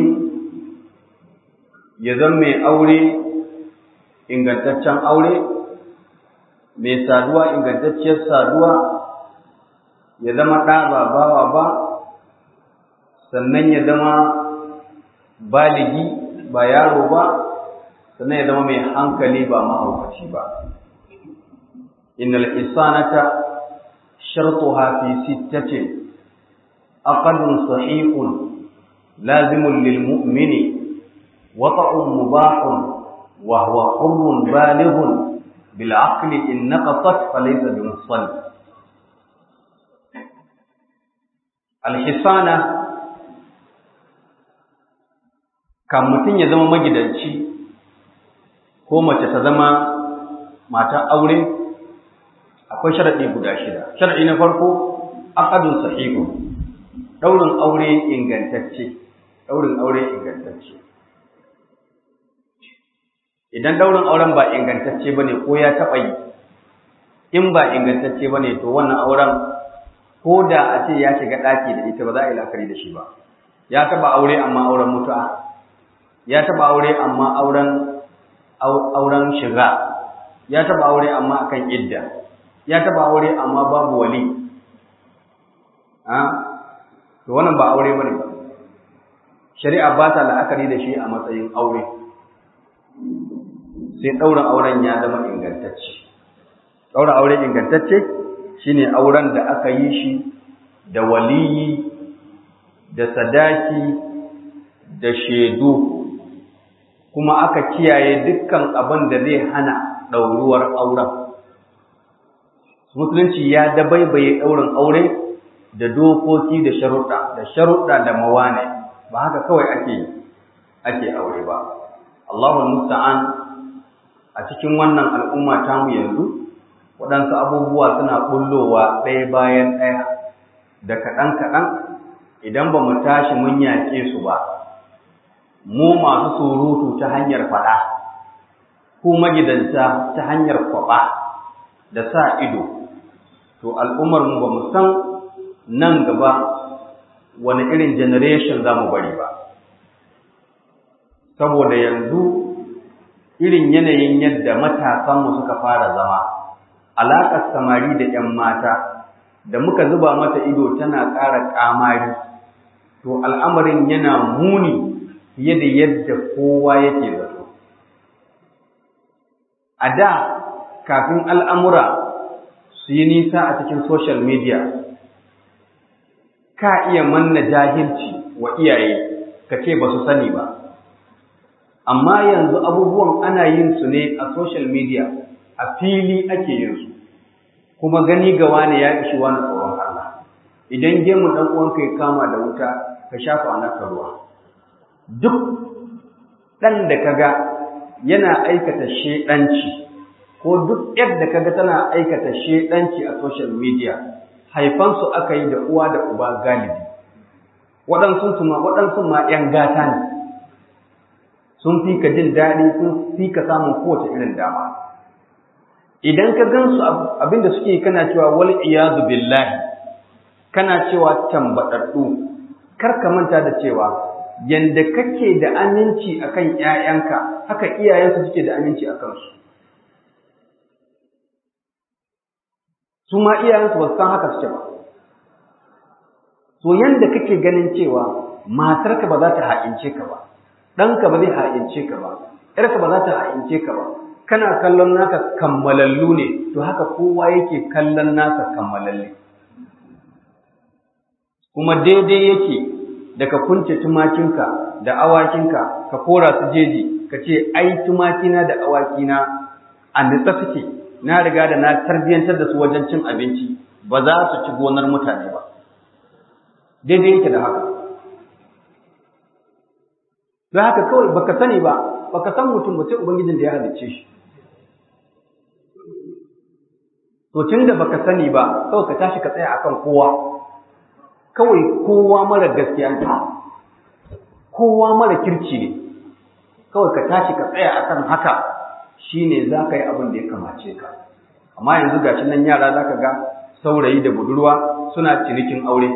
[SPEAKER 2] ya zan mai aure ingantaccen aure mai saduwa ingantacciyar saduwa ya zama ɗa ba bawa ba sannan ya zama baligi ba yaro ba sannan ya zama mai hankali ba mahaukaci ba innal isanata shartuha fi sittatin aqdun sahihun lazimun lil mu'mini wata'un mubahun wa huwa hurrun balighun bil aqli in naqasat falaysa bi musalli al hisana kan mutum ya zama magidanci ko mace ta zama matan aure akwai sharaɗi guda shida sharaɗi na farko aqadun sahihu daurin aure ingantacce daurin aure ingantacce idan daurin auren ba ingantacce bane ko ya taɓa yi in ba ingantacce bane to wannan auren ko da a ce ya shiga ɗaki da ita ba za a yi la'akari da shi ba ya taɓa aure amma auren mutu'a ya taba aure amma auren auren shiga ya taba aure amma akan idda ya taba aure amma babu wali ha to wannan ba aure bane ba shari'a ba ta la'akari da shi a matsayin aure sai daura auren ya zama ingantacce daura aure ingantacce shine auren da aka yi shi da waliyi da sadaki da shaidu kuma aka kiyaye dukkan abin da zai hana ɗauruwar auren. Musulunci ya dabaibaye ɗaurin aure da dokoki da sharuɗa, da sharuɗa da mawane, ba haka kawai ake ake aure ba. Allahul Musta'an a cikin wannan al'umma tamu yanzu, waɗansu abubuwa suna ɓullowa ɗaya bayan ɗaya da kaɗan-kaɗan idan ba mu tashi mun yaƙe su ba. mu masu surutu ta hanyar faɗa, ko magidanta ta hanyar kwaɓa da sa ido, to al'ummarmu ba mu san nan gaba wani irin generation za mu bari ba. Saboda yanzu irin yanayin yadda matasanmu suka fara zama, alaƙar samari da ‘yan mata, da muka zuba mata ido tana ƙara ƙamari, to al'amarin yana muni fiye da yadda kowa yake zato. A da, kafin al'amura su yi nisa a cikin social media, ka iya manna jahilci wa iyaye ka ce ba su sani ba. Amma yanzu abubuwan ana yin su ne a social media, a fili ake yin su, kuma gani ga wani ya ishi wani tsoron Allah. Idan gemun ɗan uwanka ya kama da wuta, ka shafa naka ruwa. duk ɗan da kaga yana aikata shedanci ko duk yadda kaga tana aikata shedanci a social media haifansu aka yi da uwa da uba galibi waɗansu ma waɗansu ma ‘yan gata ne sun fi ka jin daɗi sun fi ka samun kowace irin dama idan ka gansu abinda suke kana cewa wal iyadu billahi kana cewa tambaɗaɗɗu kar ka manta da cewa yanda kake da aminci akan ƴaƴanka haka iyayensu suke da aminci akan su su ma iyayensu ba su san haka suke ba to yanda kake ganin cewa matarka ba za ta ha'ince ka ba ɗanka ba zai ha'ince ka ba ƴarka ba za ta ha'ince ka ba kana kallon naka kammalallu ne to haka kowa yake kallon naka kammalalle kuma daidai yake da ka kunce tumakinka da awakinka ka kora su jeji ka ce ai tumakina da awakina a nitsa suke na riga da na tarbiyyantar da su wajen cin abinci ba za su ci gonar mutane ba daidai yake da haka don haka kawai baka sani ba baka san mutum ba sai ubangijin da ya halicce shi to tun da baka sani ba kawai ka tashi ka tsaya akan kowa kawai kowa mara gaskiya ne kowa mara kirci ne kawai ka tashi ka tsaya akan haka shine za ka yi abin da ya kamace ka amma yanzu gashi nan yara za ka ga saurayi da budurwa suna cinikin aure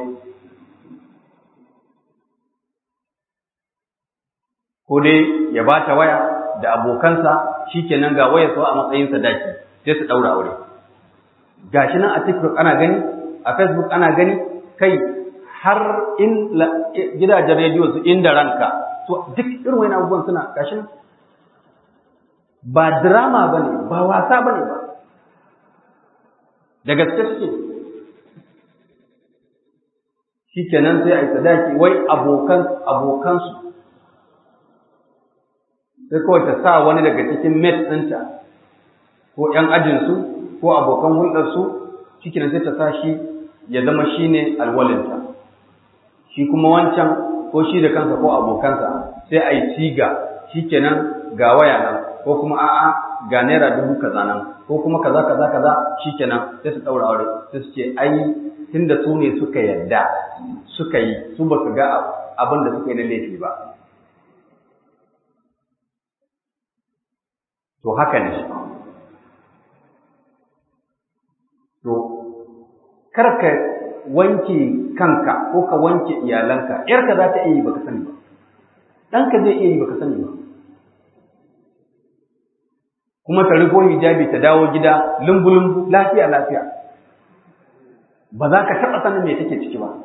[SPEAKER 2] ko dai ya ba ta waya da abokansa shikenan ga wayar a matsayin sadaki sai su ɗaura aure gashi nan a TikTok ana gani a Facebook ana gani kai har in gidajen rediyo su inda ranka to duk irin wani abubuwan suna gashi nan ba drama bane ba wasa bane ba da gaske suke shikenan sai a yi sadaki wai abokan abokansu sai kawai ta sa wani daga cikin mate ɗinta ko ‘yan ajinsu ko abokan hulɗarsu cikin sai ta sa shi ya zama shi ne alwalinta shi kuma wancan ko shi da kansa ko abokansa sai a yi siga shi kenan ga waya nan ko kuma a'a ga naira dubu kaza nan ko kuma kaza kaza kaza shi kenan sai su ɗaura aure sai su ce ai tunda su ne suka yarda suka yi su ba su ga abin da suka yi na laifi ba to haka ne to karka wanke kanka ko ka wanke iyalanka yarka za ta iya yi baka sani ba ɗanka zai iya yi baka sani ba kuma ta rufo hijabi ta dawo gida lumbu-lumbu lafiya lafiya ba za ka taɓa sanin me take ciki ba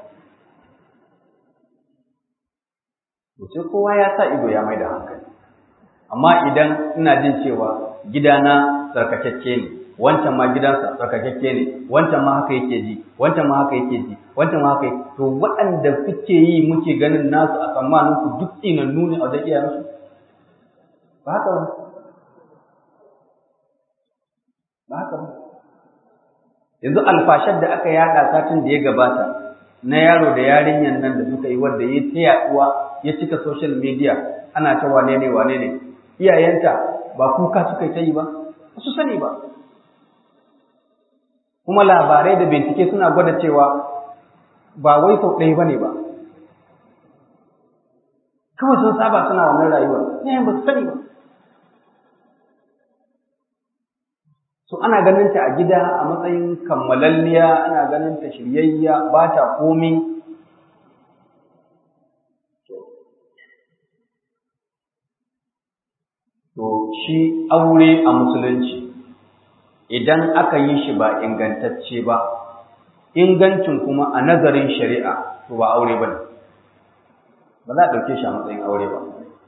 [SPEAKER 2] to sai kowa ya sa ido ya mai da hankali amma idan ina jin cewa gidana tsarkakakke ne wancan ma gidansa tsarkakakke ne wancan ma haka yake ji wancan ma haka yake ji wancan ma haka to waɗanda kuke yi muke ganin nasu a tsammanin ku duk tsinannu ne a wajen iyayensu ba haka ba ba haka ba yanzu alfashar da aka yada satin da ya gabata na yaro da yarinyan nan da suka yi wanda ya ta yaduwa ya cika social media ana ta wane ne wane ne iyayenta ba kuka suka yi ta yi ba su sani ba kuma labarai da bincike suna gwada cewa ba wai sau ɗaya ba ne ba kawai sun saba suna wannan rayuwar yayin ba su sani ba so ana ganin ta a gida a matsayin kammalalliya ana ganin ta shiryayya ba ta komi to shi aure a musulunci idan aka yi shi ba ingantacce ba ingancin kuma a nazarin shari'a to ba aure ba ne ba za a ɗauke shi a matsayin aure ba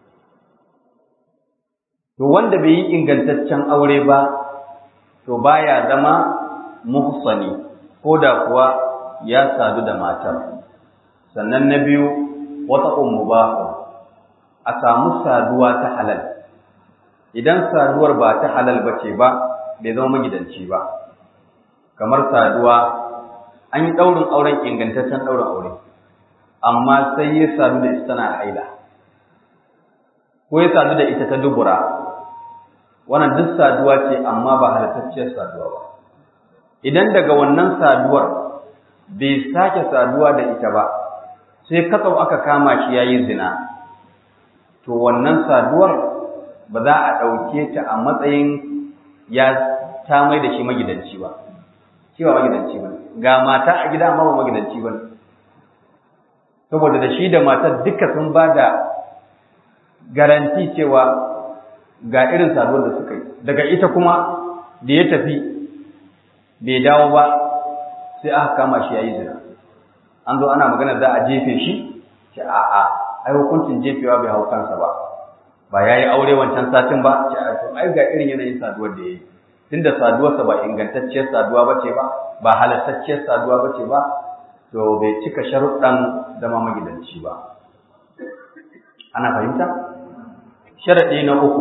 [SPEAKER 2] to wanda bai yi ingantaccen aure ba to baya zama muhsani ko da kuwa ya sadu da matar sannan na biyu wata ummu ba a samu saduwa ta halal idan saduwar ba ta halal ba ce ba bai zama magidanci ba kamar saduwa an yi ɗaurin auren ingantaccen ɗaurin aure amma sai ya sadu da ita tana haila ko ya sadu da ita ta dubura wannan duk saduwa ce amma ba halittacciyar saduwa ba idan daga wannan saduwar bai sake saduwa da ita ba sai katsau aka kama shi yayi zina to wannan saduwar ba za a ɗauke ta a matsayin ya ta mai da shi magidanci ba shi ba magidanci ba ga mata a gida amma ba magidanci ba saboda da shi da matar duka sun ba da garanti cewa ga irin saduwar da suka yi daga ita kuma da ya tafi bai dawo ba sai aka kama shi yayi zina an zo ana magana za a jefe shi ce a'a ai hukuncin jefewa bai hau kansa ba ba ya yi aure wancan satin ba ce a to ai ga irin yanayin saduwar da ya yi tunda saduwarsa ba ingantacciyar saduwa ba ce ba ba halattacciyar saduwa ba ce ba to bai cika sharuɗan zama magidanci ba ana fahimta sharaɗi na uku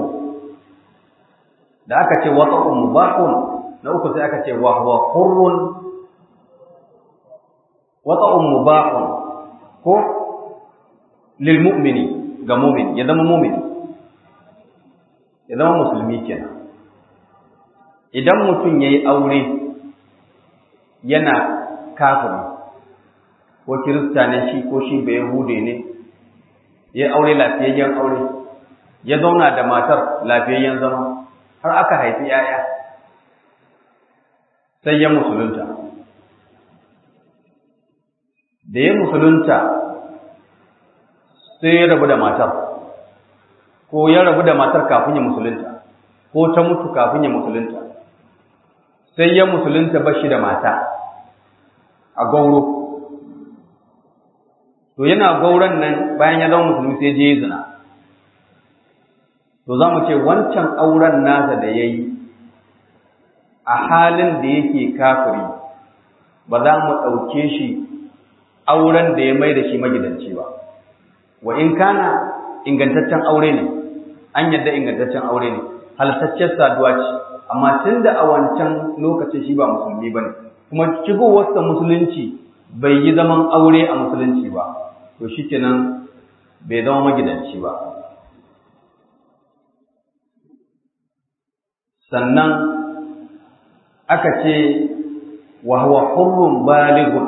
[SPEAKER 2] da aka ce wata mubahun na uku sai aka ce wa huwa hurrun wata mubahun ko lil mu'mini ga mu'min ya zama mu'min ya zama musulmi kenan idan mutum yayi aure yana kafiri ko kirista ne shi ko shi bai hude ne ya aure lafiyayyen aure ya zauna da matar lafiyayyen zama har aka haifi ‘ya'ya sai ya musulunta da ya musulunta sai ya rabu da matar ko ya rabu da matar kafin ya musulunta ko ta mutu kafin ya musulunta sai ya musulunta bashi da mata a gauro to yana gauran nan bayan ya zama musulmi sai je zina to za mu ce wancan auren nasa da ya yi a halin da yake kafiri ba za mu ɗauke shi auren da ya mai da shi magidanci ba wa in kana ingantaccen aure ne an yadda ingantaccen aure ne halittaccen saduwa ce amma tun da a wancan lokacin shi ba musulmi ba ne kuma shigowarsa musulunci bai yi zaman aure a musulunci ba to shi kenan bai zama magidanci ba sannan aka ce wa huwa hurrun balighun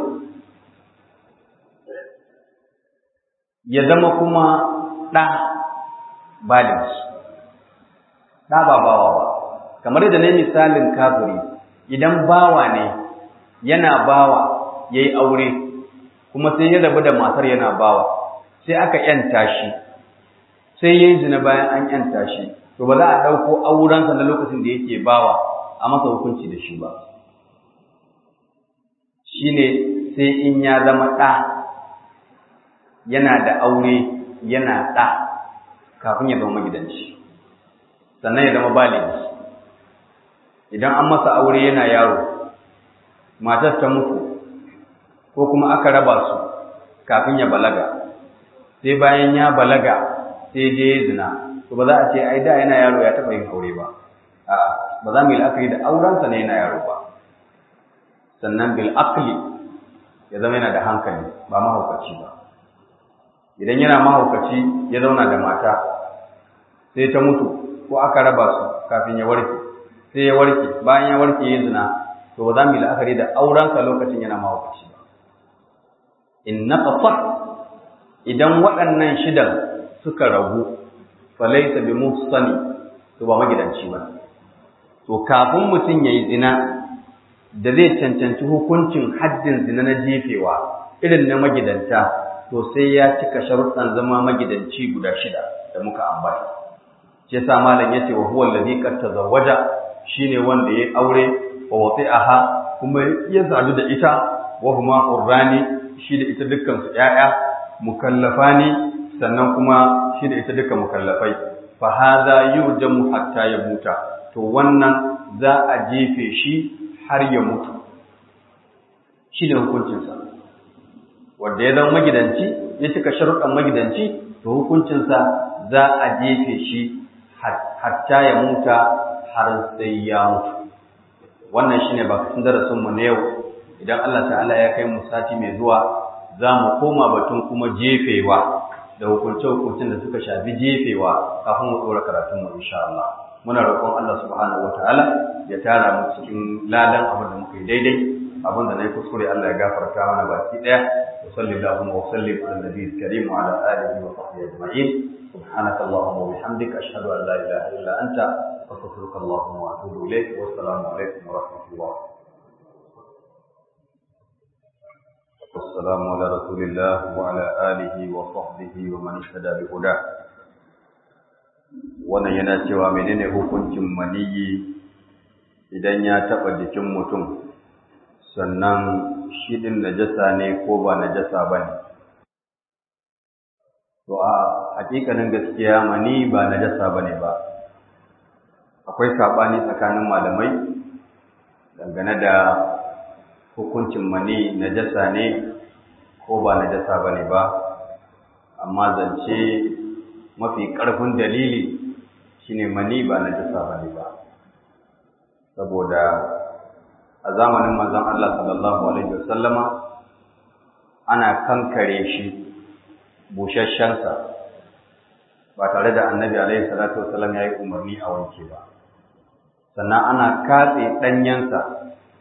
[SPEAKER 2] ya zama kuma ɗa baligh ɗa ba bawa ba kamar yadda ne misalin kafiri idan bawa ne yana bawa ya yi aure kuma sai ya rabu da matar yana bawa sai aka ‘yanta shi sai ya yi zina bayan an ‘yanta shi to ba za a ɗauko aurensa na lokacin da yake bawa a masa hukunci da shi ba shi ne sai in ya zama ɗa yana da aure yana ɗa kafin ya zama magidanci sannan ya zama baligi idan an masa aure yana yaro matar ta mutu ko kuma aka raba su kafin ya balaga sai bayan ya balaga sai je zina to ba za a ce ai da yana yaro ya taɓa yin aure ba a'a ba za mu yi la'akari da aurensa ne yana yaro ba sannan bil aqli ya zama yana da hankali ba mahaukaci ba idan yana mahaukaci ya zauna da mata sai ta mutu ko aka raba su kafin ya warke sai ya warke bayan ya warke ya zina to ba za mu yi la'akari da aurensa lokacin yana mahaukaci ba in naqasa idan waɗannan shidan suka ragu falaita bi muhsani to ba magidanci ba to kafin mutum yayi zina da zai cancanci hukuncin haddin zina na jefewa irin na magidanta to sai ya cika sharuɗan zama magidanci guda shida da muka ambata shi yasa malam yace wa huwa allazi qad tazawwaja shine wanda yayi aure wa wati'aha kuma ya sadu da ita wa huma qurrani shi da ita dukkan su ƴaƴa mukallafani sannan kuma shi da ita duka mukallafai fa hadha yurjamu hatta yamuta to wannan za a jefe shi har ya mutu shi da hukuncinsa wanda ya zama magidanci ya cika sharuɗan magidanci to hukuncinsa za a jefe shi hatta ya muta har sai ya mutu wannan shine bakatun darasinmu na yau idan Allah ta'ala ya kai mu sati mai zuwa za mu koma batun kuma jefewa da hukunce-hukuncen da suka shafi jefewa kafin mu tsora karatun mu insha Allah muna roƙon Allah subhanahu wataala ya tara mu cikin ladan abin da muka yi daidai abin da nayi kuskure Allah ya gafarta mana baki daya wa sallallahu wa sallim ala nabiyil karim wa ala alihi wa sahbihi ajma'in subhanaka allahumma wa bihamdika ashhadu an la ilaha illa anta astaghfiruka allahumma wa atubu ilayk wa assalamu alaikum wa rahmatullah
[SPEAKER 1] والسلام على رسول الله وعلى آله وصحبه ومن اهتدى بهداه wannan yana cewa menene hukuncin maniyi idan ya taɓa jikin mutum sannan shi ɗin najasa ne ko ba najasa ba ne to a hakikanin gaskiya mani ba najasa ba ne ba akwai saɓani tsakanin malamai dangane da hukuncin mani najasa ne ko ba najasa ba ne ba amma zance mafi ƙarfin dalili shine mani ba najasa ba ne ba saboda a zamanin manzon Allah sallallahu alaihi wasallama ana kankare shi busasshensa ba tare da annabi alaihi salatu wasallam ya yi umarni a wanke ba sannan ana katse ɗanyensa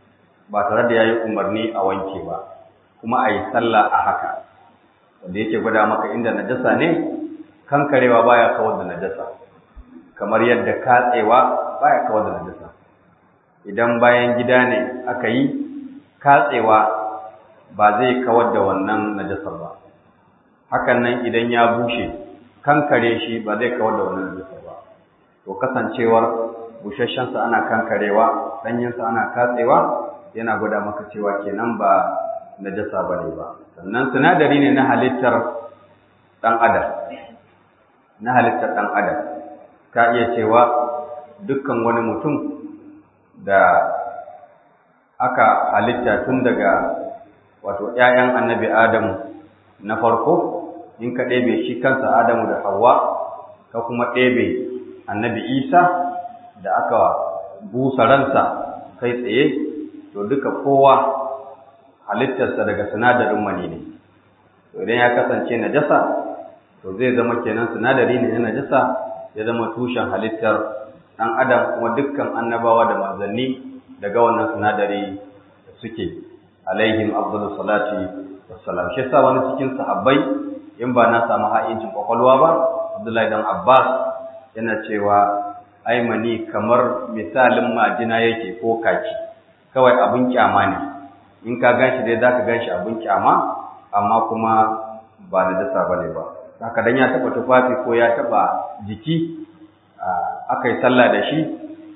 [SPEAKER 2] ba tare da ya yi umarni a wanke ba kuma a yi sallah a haka wanda yake gwada maka inda najasa ne kankarewa baya kawar da najasa kamar yadda katsewa baya kawar da najasa idan bayan gida ne aka yi katsewa ba zai kawar da wannan najasar ba hakan nan idan ya bushe kankare shi ba zai kawar da wannan najasar ba to kasancewar busasshensa ana kankarewa ɗanyensa ana katsewa yana gwada maka cewa kenan ba najasa ba ne ba sannan sinadari ne na halittar ɗan adam na halittar ɗan adam ka iya cewa dukkan wani mutum da aka halitta tun daga wato ‘ya'yan annabi Adamu na farko in ka ɗebe shi kansa Adamu da Hawwa ka kuma ɗebe annabi Isa da aka busa ransa kai tsaye to duka kowa halittarsa daga sinadarin mani ne to idan ya kasance najasa to zai zama kenan sinadari ne na najasa ya zama tushen halittar ɗan adam kuma dukkan annabawa da manzanni daga wannan sinadari suke alaihim afdalus salati wassalam shi yasa wani cikin sahabbai in ba na samu ha'incin kwakwalwa ba Abdullahi dan Abbas yana cewa ai mani kamar misalin majina yake ko kaki kawai abin kyama ne in ka ganshi dai zaka ganshi abin kyama amma kuma ba da dasa bane ba haka dan ya taba tufafi ko ya taba jiki aka yi sallah da shi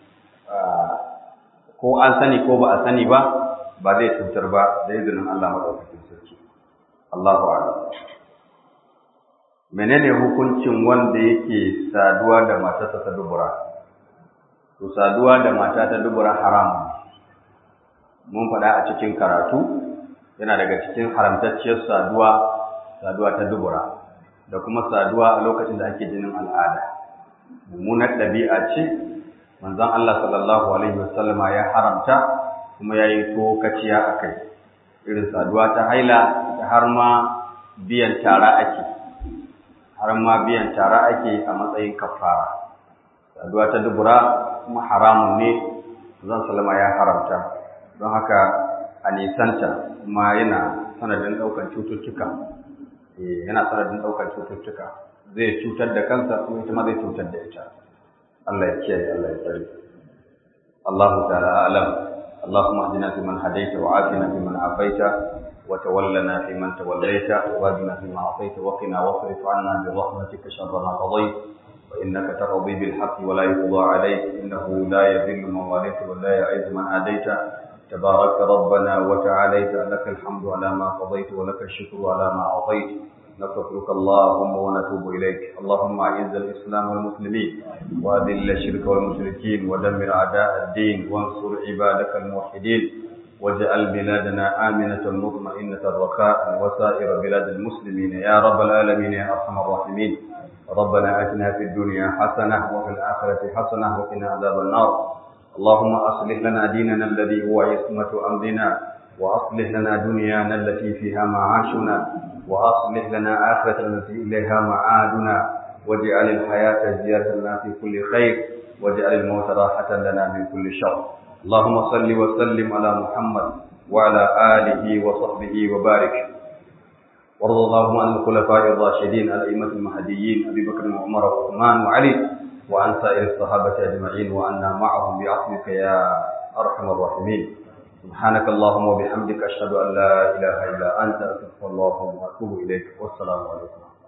[SPEAKER 2] ko an sani ko ba a sani ba ba zai cutar ba da izinin Allah madaukakin sarki Allahu a'lam menene hukuncin wanda yake saduwa da matarsa ta dubura to saduwa da mata ta dubura haramun mun faɗa a cikin karatu yana daga cikin haramtacciyar saduwa saduwa ta dubura da kuma saduwa a lokacin da ake jinin al'ada mummunar ɗabi'a ce manzon Allah sallallahu alaihi wasallama ya haramta kuma ya yi tokaciya a kai irin saduwa ta haila da har ma biyan tara ake har ma biyan tara ake a matsayin kafara saduwa ta dubura kuma haramun ne zan salama ya haramta don haka a nisanta kuma yana sanadin ɗaukar cututtuka yana sanadin ɗaukar cututtuka zai cutar da kansa kuma ita ma zai cutar da ita Allah ya kiyaye Allah ya tsare Allah ta'ala a'lam اللهم اهدنا فيمن هديت وعافنا فيمن عافيت وتولنا فيمن توليت وبارنا فيما اعطيت وقنا واصرف عنا برحمتك شر ما قضيت وانك تقضي بالحق ولا يقضى عليك انه لا يذل من واليت ولا يعز من عاديت تبارك ربنا وتعاليت لك الحمد على ما قضيت ولك الشكر على ما اعطيت نستغفرك اللهم ونتوب إليك اللهم أعز الإسلام والمسلمين وأذل الشرك والمشركين ودمر أعداء الدين وانصر عبادك الموحدين واجعل بلادنا آمنة مطمئنة رخاء وسائر بلاد المسلمين يا رب العالمين يا أرحم الراحمين ربنا آتنا في الدنيا حسنة وفي الآخرة حسنة وقنا عذاب النار اللهم أصلح لنا ديننا الذي هو عصمة أمرنا وأصلح لنا دنيانا التي فيها معاشنا وأصلح لنا آخرة التي إليها معادنا واجعل الحياة زيادة لنا في كل خير واجعل الموت راحة لنا من كل شر اللهم صل وسلم على محمد وعلى آله وصحبه وبارك وارض اللهم عن الخلفاء الراشدين الأئمة المهديين أبي بكر وعمر وعثمان وعلي وعن سائر الصحابة أجمعين وعنا معهم بعفوك يا أرحم الراحمين سبحانك اللهم وبحمدك أشهد أن لا إله إلا أنت أستغفر الله وأتوب إليك والسلام عليكم